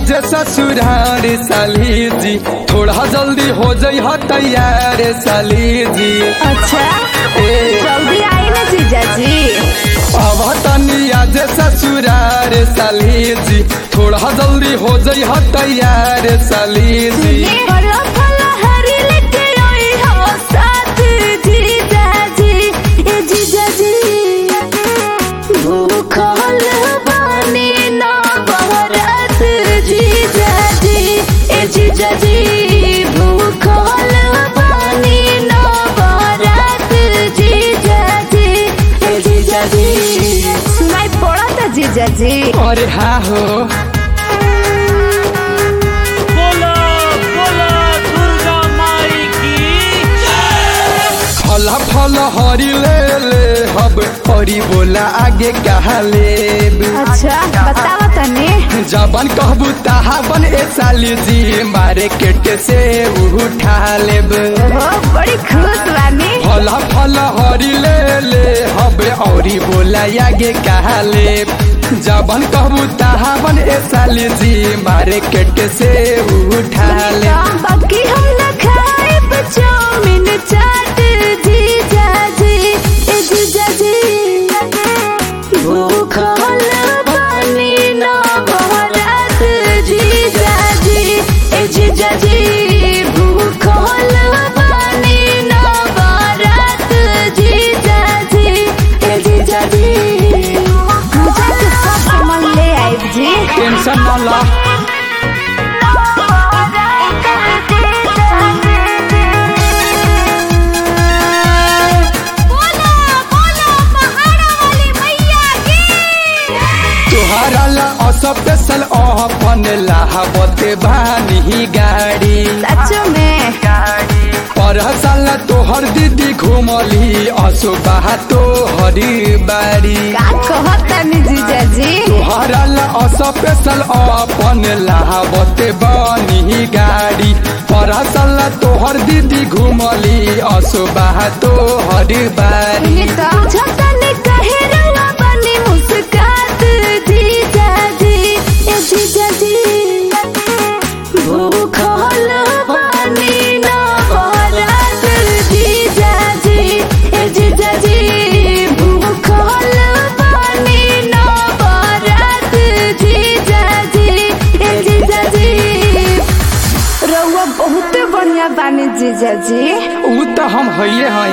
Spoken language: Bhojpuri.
आज ससुरार साली जी थोड़ा जल्दी हो जाइ ह तैयार साली जी अच्छा ए जल्दी आई ना जीजा जी अब तनी आज ससुरार साली जी थोड़ा जल्दी हो जाइ ह तैयार साली जी फलो फलो हरी लेके आई हो साथ जीजा जी ए जीजा जी भूखल बानी ना बहरत जीजा जी ए जीजा जी भूखल बानी ना बहरत जीजा जी ए जीजा जी सुनाई पड़ा था जीजा जी अरे हाँ हो बोलो बोलो दुर्गा माई की फल फल हरी ले ले हब हरी बोला आगे कहा लेब अच्छा बतावा तनी जबन कहबू तहा बन ए साली जी मार्केट से उठा लेब ओहो बड़ी खुश बानी फल फल हरी ले ले हब औरी बोला आगे कहा लेब जबन कहबू तहा बन ए साली जी मार्केट से उठा लेब बाकी हम न खाए चाउमीन चाट जीजा जी ए जीजा जी भूखल बानी ना बहरत जीजा जी ए जीजा जी भूखल बानी ना बहरत जीजा जी ए जीजा जी मुझे तो सब सामान ले आई जी टेंशन न ला तुहरा ला स्पेशल अपन लाहबते बानी गाड़ी पर साल तोहर दीदी घुमली असुबह तोहरी बाड़ी तोहरा ला स्पेशल अपन लाहबते बानी गाड़ी पर साल तोहर दीदी घुमली असुबह तोहरी बाड़ी भूखल पानी ना बरत जीजा जी ए जीजा जी भूखल पानी ना बरत जीजा जी ए जीजा जी रउआ बहुत बढ़िया बानी जीजा जी ऊ तो हम हइये हैं